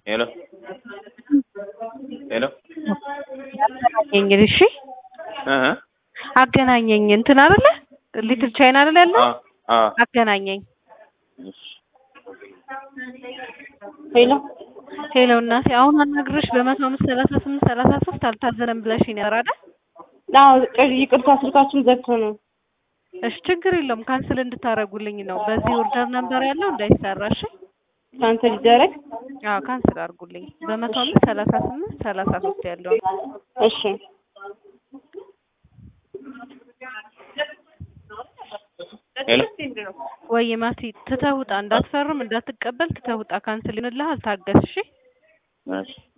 ሄሎ ሄሎ አገናኘኝ እሺ እ እ አገናኘኝ እንትን አይደለ ሊትል ቻይና አይደለ ያለው አ አ አገናኘኝ እሺ ሄሎ ሄሎ እናቴ አሁን አናግረሽ በመቶ አምስት ሰላሳ ስምንት ሰላሳ ሶስት አልታዘነም ብለሽኝ ነበር አይደል አዎ ቅ- ይቅርታ ስልካችን ዘግቶ ነው። እሺ ችግር የለውም ካንስል እንድታረጉልኝ ነው በዚህ ኦርደር ነበር ያለው እንዳይሰራ እሺ ካንሰል ይደረግ። አዎ ካንስል አድርጉልኝ በመቶ አምስት ሰላሳ ስምንት ሰላሳ ሶስት ያለው እሺ ሄሎ ወይ ማቲ ትተውጣ እንዳትፈርም እንዳትቀበል ትተውጣ ካንስል ይሆንልሃል ታገስ እሺ እሺ